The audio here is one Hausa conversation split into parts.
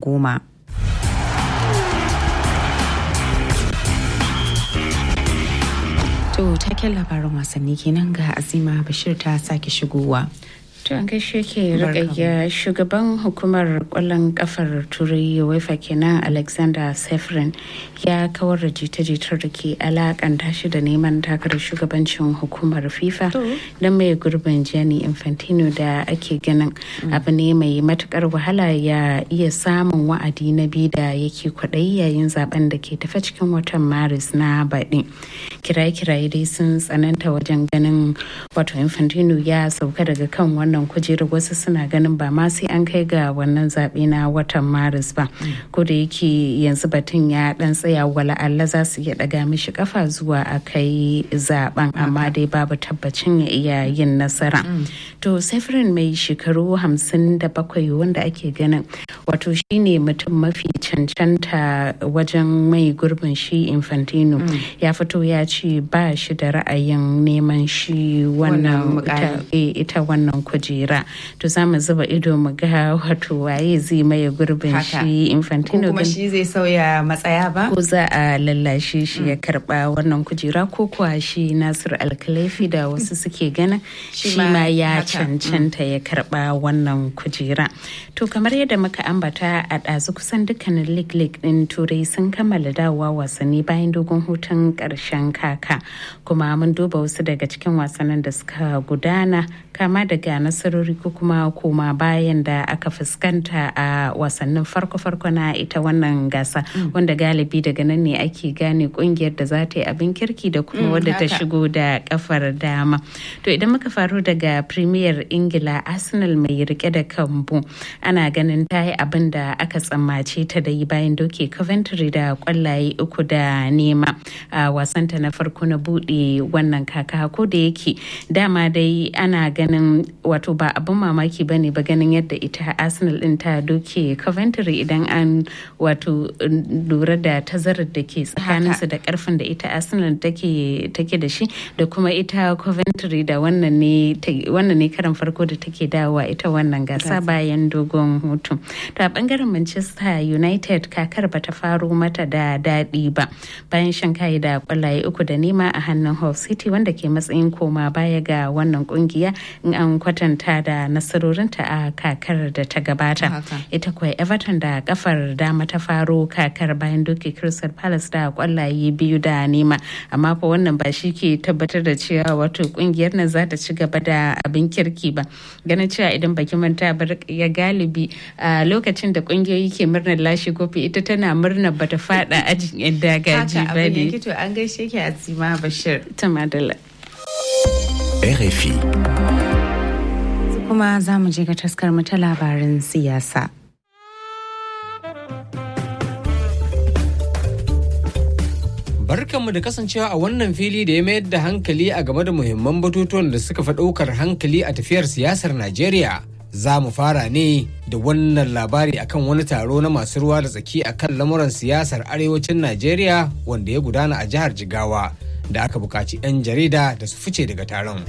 goma. To taken labarin wasanni kenan ga Azima Bashir ta sake shigowa. To an gaishe ke rikayya shugaban hukumar kwallon kafar turai UEFA kenan Alexander Seferin ya kawar da jita-jitar da ke alakanta shi da neman takarar shugabancin hukumar FIFA don mai gurbin Gianni Infantino da ake ganin abu ne mai matukar wahala ya iya samun wa'adi na biyu da yake kwaɗayi yayin zaben da ke tafa cikin watan Maris na baɗi. Kiraye-kiraye dai sun tsananta wajen ganin wato Infantino ya sauka daga kan wannan wannan kujerar wasu suna ganin ba ma sai an kai ga wannan zaɓe na watan maris ba ko da yake yanzu batun ya dan tsaya wala Allah za su iya daga mishi kafa zuwa a kai zaben amma dai babu tabbacin ya iya yin nasara to sefirin mai shekaru hamsin da bakwai wanda ake ganin wato shine mutum mafi cancanta wajen mai gurbin shi infantino ya fito ya ce ba shi da ra'ayin neman shi wannan ita wannan kujera to za mu zuba ido mu ga wato waye zai maye gurbin shi infantino kuma shi zai sauya matsaya ba ko za a lallashe shi ya karba wannan kujera ko kuwa shi nasir alkalafi da wasu suke ganin shi ma ya cancanta ya karba wannan kujera to kamar yadda muka ambata a ɗazu kusan dukkanin league league din turai sun kammala dawowa wasanni bayan dogon hutun ƙarshen kaka kuma mun duba wasu daga cikin wasannin da suka gudana kama daga nasarori ko kuma koma bayan da aka fuskanta a wasannin farko-farko na ita wannan gasa wanda galibi daga nan ne ake gane kungiyar da za ta yi abin kirki da kuma wadda ta shigo da kafar dama to idan muka faru daga premier ingila arsenal mai rike da kambu ana ganin ta yi abin da aka tsammace ta da yi bayan doke coventry da kwallaye uku da nema a wasanta na farko na bude wannan kaka ko da yake dama dai ana ganin wato ba abin mamaki ba ne ba ganin yadda ita arsenal din ta doke coventry idan an wato lura da tazarar da ke tsakaninsu da karfin da ita arsenal take da shi da kuma ita coventry da wannan ne karan farko da take dawowa ita wannan gasa bayan dogon hutu to a bangaren manchester united kakar ba ta faro mata da daɗi ba bayan shan kayi da kwallaye uku da nema a hannun hull city wanda ke matsayin koma baya ga wannan kungiya in an kwatanta da nasarorinta a kakar da ta gabata ita kuwa everton da kafar dama ta faro kakar bayan doke crystal palace da kwallaye biyu da nema amma fa wannan ba shi ke tabbatar da cewa wato kungiyar nan za ta ci gaba da abin kirki ba ganin cewa idan baki manta bar ya galibi a lokacin da kungiyoyi ke murnar lashe kofi ita tana murnar bata fada ajin yan dagaji ba ne to an gaishe ki azima bashir ta madala RFI kuma za mu je ga taskar mu ta labarin siyasa. Barkanmu da kasancewa a wannan fili da ya mayar da hankali a game da muhimman batutuwan da suka fi ɗaukar hankali a tafiyar siyasar Najeriya. Za mu fara ne da wannan labari akan wani taro na masu ruwa da tsaki akan lamuran siyasar arewacin Najeriya wanda ya gudana a jihar Jigawa da aka buƙaci 'yan jarida da su fice daga taron.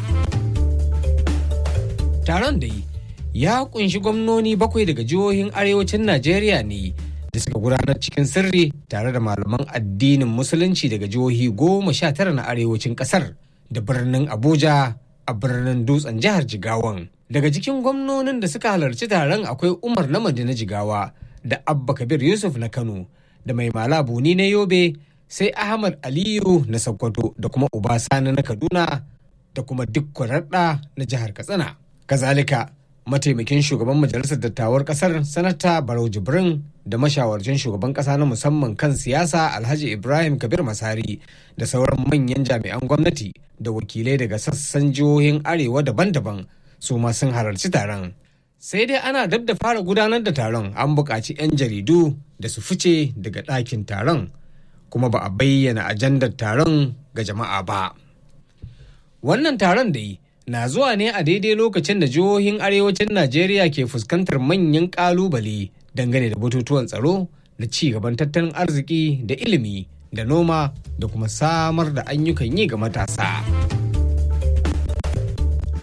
taron da yi ya kunshi gwamnoni bakwai daga jihohin arewacin najeriya ne da suka gudanar cikin sirri tare da malaman addinin musulunci daga jihohi goma sha tara na arewacin kasar da birnin abuja a birnin dutsen jihar jigawan daga cikin gwamnonin da suka halarci taron akwai umar na na jigawa da abba kabir yusuf na kano da mai malabuni na yobe sai ahmad aliyu na sokoto da kuma uba sani na kaduna da kuma duk kwararda na jihar katsina kazalika mataimakin shugaban majalisar dattawar kasar sanata barau jibrin da mashawarcin shugaban kasa na musamman kan siyasa alhaji ibrahim kabir masari da sauran manyan jami'an gwamnati da wakilai daga sassan jihohin arewa daban-daban su ma sun halarci taron sai dai ana dab da fara gudanar da taron an buƙaci 'yan jaridu da su fice daga ɗakin taron kuma ba a bayyana ajandar taron ga jama'a ba wannan taron da yi na zuwa ne a daidai lokacin da jihohin arewacin Najeriya ke fuskantar manyan kalubale dangane da batutuwan tsaro da ci gaban tattalin arziki da ilimi da noma da kuma samar da ayyukan yi ga matasa.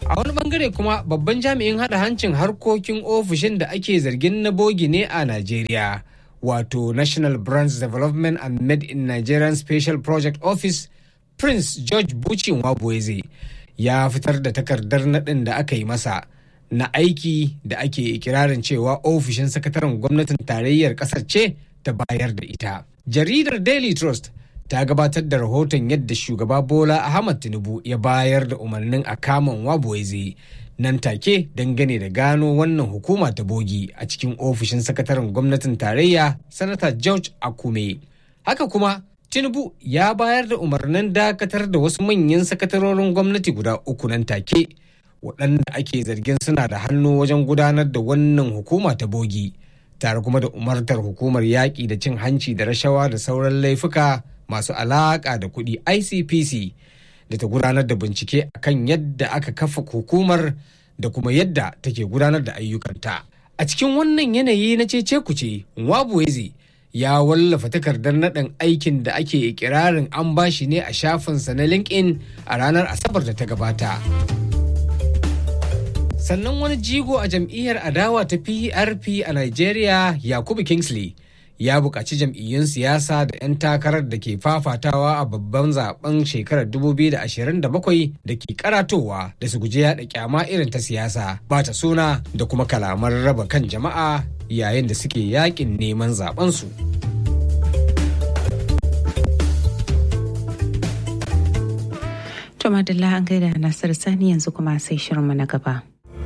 a wani bangare kuma babban jami'in hada hancin harkokin ofishin da ake zargin na bogi ne a najeriya wato national brands development and made in nigerian special project office prince george bucin wabueze ya fitar da takardar naɗin da aka yi masa na aiki da ake ikirarin cewa ofishin sakataren gwamnatin tarayyar ƙasar ce ta bayar da ita jaridar daily trust ta gabatar da rahoton yadda shugaba bola ahmad tinubu ya bayar da umarnin a kaman wabueze nan take dangane da gano wannan hukuma ta bogi a cikin ofishin sakataren gwamnatin tarayya sanata george akume haka kuma tinubu ya bayar da umarnin dakatar da wasu manyan sakatarorin gwamnati guda uku nan take waɗanda ake zargin suna da hannu wajen gudanar da wannan hukuma ta bogi tare kuma da umartar hukumar yaƙi da cin hanci da rashawa da sauran laifuka masu alaƙa da kuɗi icpc da ta gudanar da bincike akan yadda aka kafa hukumar da kuma yadda take gudanar da ayyukanta a cikin wannan yanayi na cece kuce nwabueze ya wallafa takardar naɗin aikin da ake ikirarin an bashi ne a shafinsa na linkedin a ranar asabar da ta gabata sannan wani jigo a jam'iyyar adawa ta prp a nigeria yakubu kingsley ya buƙaci jam'iyyun siyasa da 'yan takarar da ke fafatawa a babban zaben shekarar 2027 da ke karatowa da su guji yaɗa kyama irin ta siyasa ba ta suna da kuma kalaman raba kan jama'a yayin da suke yakin neman zabensu. To Madalla an gaida Nasir Sani yanzu kuma sai shirinmu na gaba.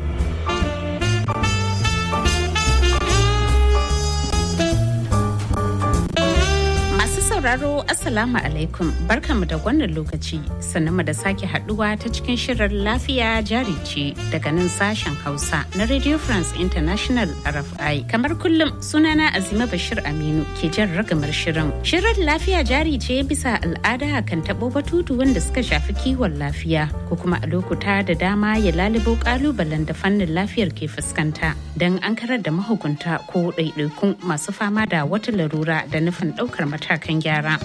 sauraro Assalamu alaikum barkamu da wannan lokaci sannan da sake haduwa ta cikin shirin lafiya jari ce daga nan sashen Hausa na Radio France International RFI. Kamar kullum sunana Azima Bashir Aminu ke jan ragamar shirin. Shirin lafiya jari ce bisa al'ada kan tabo batutu wanda suka shafi kiwon lafiya ko kuma a lokuta da dama ya lalubo kalubalen da fannin lafiyar ke fuskanta don an karar da mahukunta ko ɗaiɗaikun masu fama da wata larura da nufin ɗaukar matakan gyara.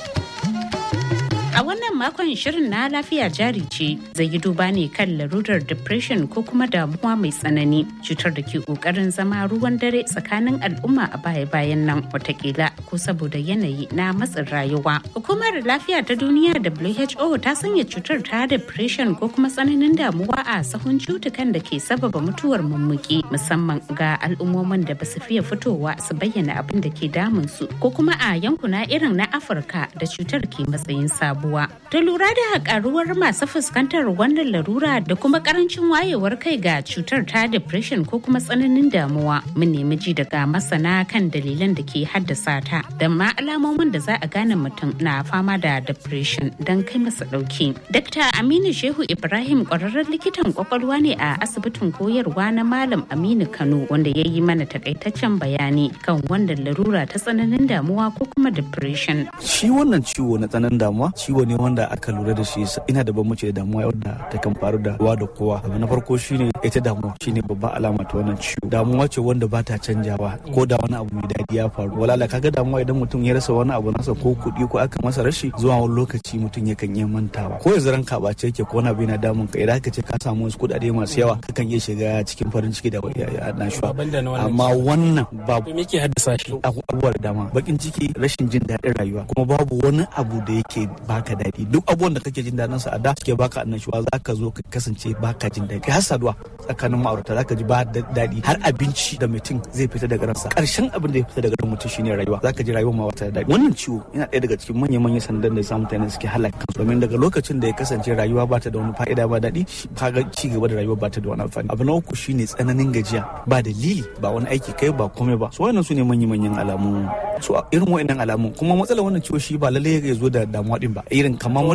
A wannan makon shirin na lafiya jari ce zai yi duba ne kan larurar depression ko kuma damuwa mai tsanani cutar da ke kokarin zama ruwan dare tsakanin al'umma a baya-bayan nan watakila ko saboda yanayi na matsin rayuwa. Hukumar lafiya ta duniya WHO ta sanya cutar ta depression ko kuma tsananin damuwa a sahun cutukan da ke sababa mutuwar mummuki musamman ga al'ummomin da ba su fiye fitowa su bayyana abin da ke damun su ko kuma a yankuna irin na Afirka da cutar ke matsayin sabo. sabuwa. Ta lura da karuwar masu fuskantar wannan larura da kuma karancin wayewar kai ga cutar ta depression ko kuma tsananin damuwa. Mun nemi ji daga masana kan dalilan da ke haddasa ta da ma alamomin da za a gane mutum na fama da depression don kai masa dauki. Dr. Aminu Shehu Ibrahim kwararren likitan kwakwalwa ne a asibitin koyarwa na Malam Aminu Kano wanda ya yi mana takaitaccen bayani kan wannan larura ta tsananin damuwa ko kuma depression. Shi wannan ciwo na tsananin damuwa ciwo ne wanda aka lura da shi ina da bambanci da damuwa wanda ta kan faru da kowa da kowa abu na farko shine ita damuwa shine babban alama ta wannan ciwo damuwa ce wanda ba ta canjawa ko da wani abu mai daɗi ya faru walala kaga damuwa idan mutum ya rasa wani abu nasa ko kuɗi ko aka masa rashi zuwa wani lokaci mutum yakan iya mantawa ko yanzu ranka ba ce yake ko wani abu yana damun ka idan aka ce ka samu wasu kuɗaɗe masu yawa kakan iya shiga cikin farin ciki da annashuwa amma wannan babu me ke haddasa shi abubuwa da dama bakin ciki rashin jin daɗin rayuwa kuma babu wani abu da yake baka daɗi duk abubuwan da kake jin daɗin sa a da suke baka annashuwa za ka zo ka kasance baka jin daɗi har saduwa tsakanin ma'aurata za ka ji ba daɗi har abinci da mutum zai fita daga ransa ƙarshen abin da ya fita daga ran mutum shine rayuwa za ka ji rayuwar ma wata daɗi wannan ciwo yana ɗaya daga cikin manya-manyan sandan da sa mutane suke halaka kansu domin daga lokacin da ya kasance rayuwa ba ta da wani fa'ida ba daɗi kaga ci gaba da rayuwa ba ta da wani amfani abu na uku shine tsananin gajiya ba dalili ba wani aiki kai ba komai ba su wannan su ne manya-manyan alamu su irin wa'annan alamu kuma matsalar wannan ciwo shi ba lallai ya zo da damuwa din ba irin kamar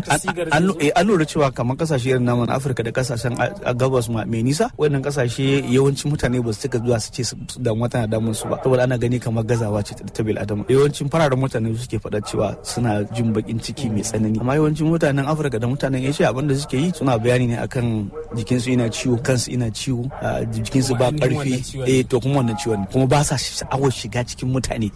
an lura cewa kamar kasashe irin naman afirka da kasashen gabas mai nisa wannan kasashe yawancin mutane ba su cika zuwa su ce damuwa tana damun su ba saboda ana gani kamar gazawa ce ta bil adama yawancin fararen mutane suke faɗa cewa suna jin bakin ciki mai tsanani amma yawancin mutanen afirka da mutanen asia abin da suke yi suna bayani ne akan jikinsu ina ciwo kansu ina ciwo jikinsu ba karfi eh to kuma wannan ciwon kuma ba sa sha'awar shiga cikin mutane za ga mutum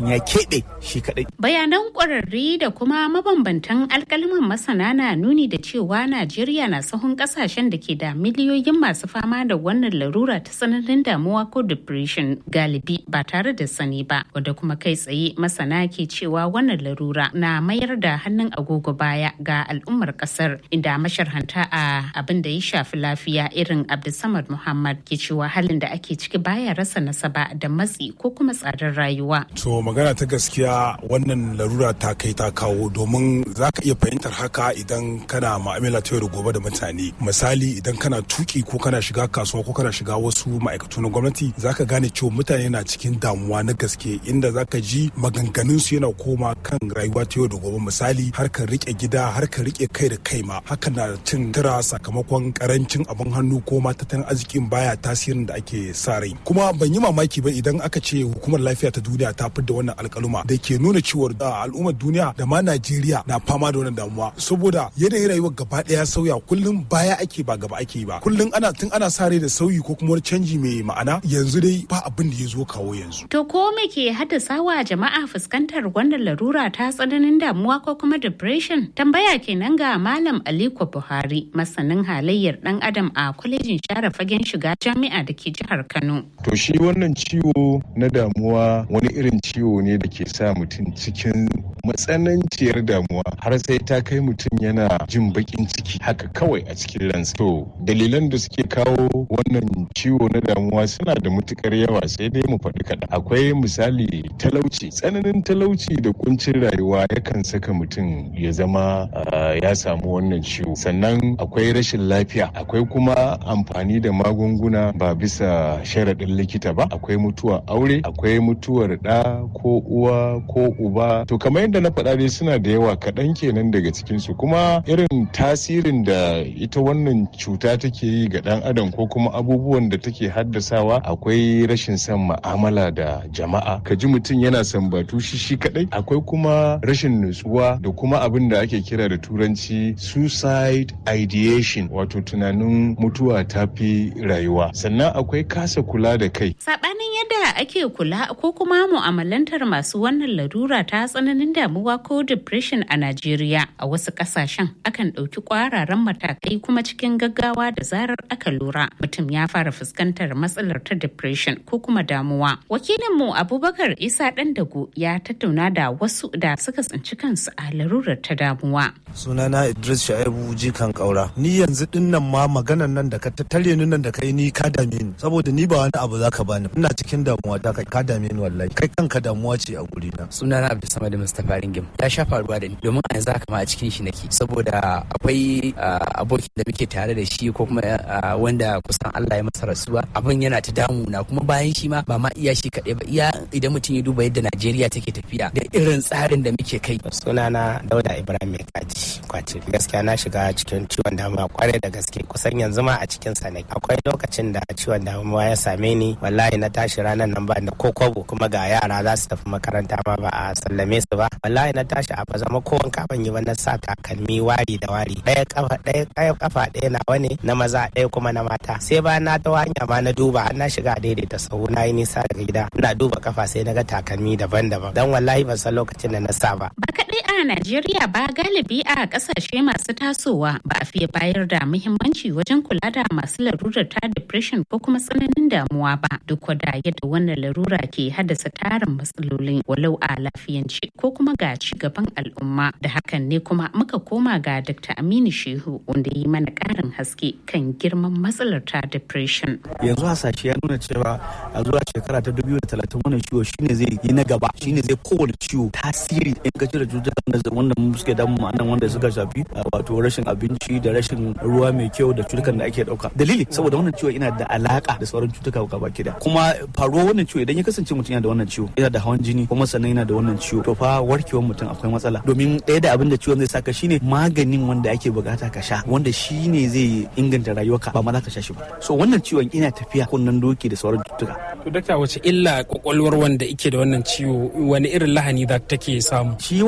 mutum ya keɓe shi kaɗai. Bayanan ƙwararri da kuma mabambantan alkalman masana na nuni da cewa Najeriya na sahun ƙasashen da ke da miliyoyin masu fama da wannan larura ta tsananin damuwa ko depression galibi ba tare da sani ba wadda kuma kai tsaye masana ke cewa wannan larura na mayar da hannun agogo baya ga al'ummar ƙasar inda masharhanta a abin da ya shafi lafiya irin Abdulsamad Muhammad ke cewa halin da ake ciki baya rasa nasaba da matsi ko kuma tsadar rayuwa. To magana ta gaskiya wannan larura ta kai ta kawo domin za ka iya fahimtar haka idan kana ma'amala ta yau da gobe da mutane. Misali idan kana tuki ko kana shiga kasuwa ko kana shiga wasu ma'aikatu na gwamnati za ka gane cewa mutane na cikin damuwa na gaske inda za ka ji maganganun su yana koma kan rayuwa ta yau da gobe misali harkar rike gida harkar rike kai da kai ma hakan na cin tura sakamakon karancin abin hannu ko ma tattalin arzikin baya tasirin da ake sa rai kuma ban yi mamaki ba idan aka ce hukumar lafiya ta duniya ta fidda wannan alkaluma da ke nuna cewa al'ummar duniya da ma najeriya na fama da wannan damuwa saboda yanayin rayuwar gaba daya sauya kullum baya ake ba gaba ake ba kullum ana tun ana sa rai da sauyi ko kuma wani canji mai ma'ana yanzu dai ba abin da ya zo kawo yanzu to ko me ke haddasa wa jama'a fuskantar wannan larura ta tsananin damuwa ko kuma depression tambaya kenan ga malam aliko buhari masanin halayyar dan adam a kwalejin share fagen shiga jami'a da ke jihar Kano. To shi wannan ciwo na damuwa wani irin ciwo ne da ke sa mutum cikin matsananciyar damuwa har sai ta kai mutum yana jin bakin ciki haka kawai a cikin ransa. To dalilan da suke kawo wannan ciwo na damuwa suna da matukar yawa sai dai mu faɗi kaɗan. Akwai misali talauci tsananin talauci da kuncin rayuwa yakan saka mutum ya zama ya samu wannan ciwo. Sannan akwai rashin lafiya akwai kuma amfani da magunguna ba bisa sharaɗin likita ba akwai mutuwar aure akwai mutuwar ɗa ko uwa ko uba to kamar yadda na faɗa dai suna da yawa kaɗan kenan daga cikinsu kuma irin tasirin da ita wannan cuta take yi ga ɗan adam ko kuma abubuwan da take haddasawa akwai rashin son ma'amala da jama'a ka ji mutum yana sambatu shi shi kaɗai akwai kuma rashin nutsuwa da kuma abin da ake kira da turanci suicide ideation wato tunanin mutuwa ta fi rayuwa sannan akwai kasa kula da kai. Sabanin yadda ake kula ko kuma mu'amalantar masu wannan larura ta tsananin damuwa ko depression a Najeriya a wasu kasashen akan ɗauki kwararan matakai kuma cikin gaggawa da zarar aka lura mutum ya fara fuskantar matsalar ta depression ko kuma damuwa. Wakilinmu Abubakar Isa Dandago ya tattauna da wasu da suka tsinci kansu a larurar ta damuwa. Sunana Idris Sha'ibu Jikan Kaura. Ni yanzu dinnan ma maganan nan da ka tattare ni nan da kai ni ka dame ni saboda ni ba wani abu zaka bani ina cikin damuwa ta kai ka dame ni wallahi kai kanka damuwa ce a guri na sunana Abdulsamad Mustapha Ringim ya sha faruwa da ni domin a yanzu haka ma a cikin shi nake saboda akwai abokin da muke tare da shi ko kuma wanda kusan Allah ya masa rasuwa abin yana ta damu na kuma bayan shi ma ba ma iya shi kaɗai ba iya idan mutum ya duba yadda Najeriya take tafiya da irin tsarin da muke kai sunana Dauda Ibrahim Kaji kwace gaskiya na shiga cikin ciwon damuwa kwarai da gaske kusan yanzu ma a cikin sa akwai lokacin da ciwon damuwa ya same ni wallahi na tashi ranar nan ba da ko kobo kuma ga yara za su tafi makaranta ma ba a sallame su ba wallahi na tashi a bazama ko wanka ban yi ba na sa takalmi wari da wari ɗaya kafa ɗaya kafa ɗaya nawa ne na maza ɗaya kuma na mata sai ba na ta hanya ma na duba har na shiga daidaita sahu na yi nisa daga gida ina duba kafa sai na ga takalmi daban-daban dan wallahi ban san lokacin da na sa ba ba kaɗai a Najeriya ba galibi a ƙasashe masu tasowa ba a fiye bayar da muhimmanci wajen kula da masu larurar ta depression ko kuma tsananin damuwa ba duk da yadda wannan larura ke haddasa tarin matsaloli walau a lafiyance ko kuma ga ci gaban al'umma da hakan ne kuma muka koma ga Dr. Aminu Shehu wanda yi mana ƙarin haske kan girman matsalar ta depression. Yanzu hasashe ya nuna cewa a zuwa shekara ta 2030 wannan ciwo shine zai yi na gaba shine zai kowane ciwo tasiri in ka cire cututtukan wanda suke damu ma'anan wanda suka shafi wato rashin abinci da rashin ruwa mai kyau da cutukan da ake dauka dalili saboda wannan ciwo yana da alaka da sauran cutuka gaba ki kuma faruwar wannan ciwo idan ya kasance mutum yana da wannan ciwo yana da hawan jini kuma sannan yana da wannan ciwo to fa warkewar mutum akwai matsala domin ɗaya da abin da ciwon zai saka shine maganin wanda ake bukata ka sha wanda shine zai inganta rayuwarka ba ma za ka sha shi ba so wannan ciwon ina tafiya kunnan doki da sauran cututtuka to dakta wace illa kwakwalwar wanda yake da wannan ciwo wani irin lahani da take samu shi wannan ciwo ciwo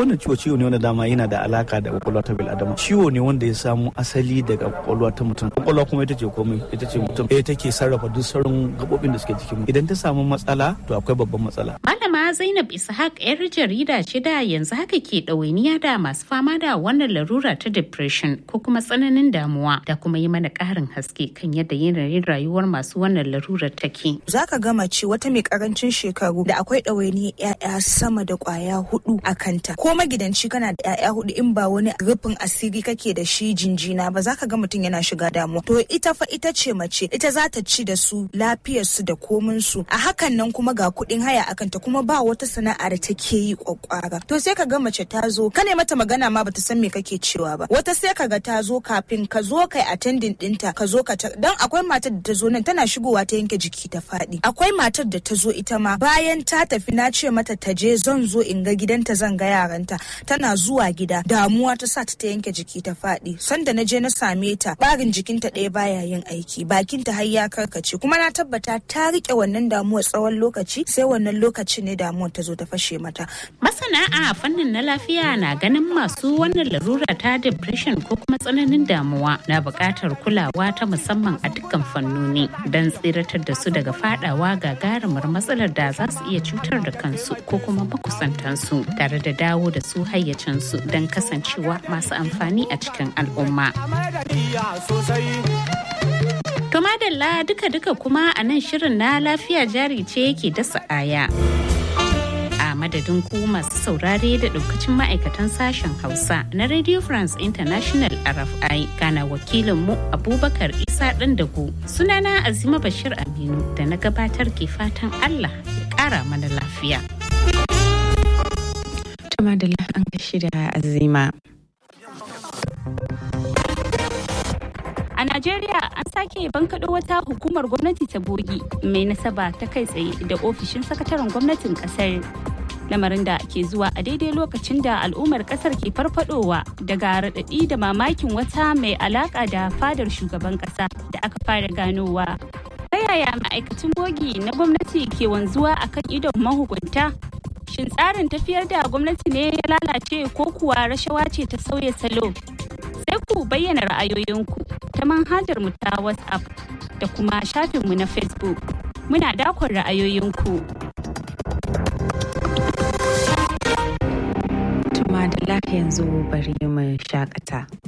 ciwo ne wanda dama yana da alaka da kwakwalwa ta bil'adama ciwo ne wanda ya samu asali daga kwakwalwa ta mutum kwakwalwa kuma ita ce komai ita ce mutum ita take sarrafa duk sauran gabobin da suke jikin idan ta samu matsala to akwai babban matsala malama zainab ishaq yar jarida ce da yanzu haka ke ɗawainiya da masu fama da wannan larura ta depression ko kuma tsananin damuwa da kuma yi mana ƙarin haske kan yadda yanayin rayuwar masu wannan larurar take zaka ga mace wata mai karancin shekaru da akwai ɗawainiyar 'ya'ya sama da kwaya hudu a kanta ko magidanci kana da 'ya'ya hudu in ba wani rufin asiri kake da shi jinjina ba zaka ga mutum yana shiga damuwa to ita fa ita ce mace ita za ta ci da su lafiyar su da komin su a hakan nan kuma ga kuɗin haya a kanta kuma ba wata sana'a da take yi kwakwara to sai ka ga mace ta zo ka ne mata magana ma bata san me kake cewa ba wata sai ka ga ta zo kafin ka zo kai attending dinta ka zo ka dan akwai matar da ta zo nan tana shigowa ta yanke jiki ta faɗi akwai matar da ta zo ita ma bayan ta tafi na ce mata ta je zan zo in ga gidanta zan ga yaranta tana zuwa gida damuwa ta sa ta ta yanke jiki ta faɗi sanda na je na same ta barin jikinta ɗaya baya yin aiki bakinta har ya karkace kuma na tabbata ta rike wannan damuwa tsawon lokaci sai wannan lokaci ne damuwar ta zo ta fashe mata masana a fannin na lafiya na ganin masu wannan larura ta depression ko kuma tsananin damuwa na buƙatar kulawa ta musamman a dukkan fannoni don tsiratar da su daga fadawa gagarumar matsalar da za su iya cutar da kansu ko kuma makusantansu tare da dawo da su hayyacinsu don kasancewa masu amfani a cikin al'umma. To madalla duka-duka kuma a nan shirin na lafiya jari ce yake dasa aya. A madadin ku masu saurare da daukacin ma'aikatan sashen Hausa na Radio France International RFI kana wakilinmu Abubakar Isa Dandago sunana Azima Bashir Aminu da na gabatar ke fatan Allah ya kara mana lafiya. Tuma da an gashi da Azima. A Najeriya an sake bankaɗo wata hukumar gwamnati ta bogi mai nasaba ta kai tsaye da ofishin sakataren gwamnatin ƙasar. Lamarin da ke zuwa a daidai lokacin da al'ummar ƙasar ke farfadowa daga raɗaɗi da mamakin wata mai alaƙa da fadar shugaban ƙasa da aka fara ganowa. Ta yaya ma'aikacin bogi na gwamnati ke wanzuwa akan idon mahukunta? Shin tsarin tafiyar da gwamnati ne ya lalace ko kuwa rashawa ce ta sauya salo? Sai ku bayyana ra'ayoyinku ta manhajar mu ta WhatsApp da kuma shafinmu na Facebook. Muna dakon ra'ayoyinku. Tuma da yanzu bari mu shakata.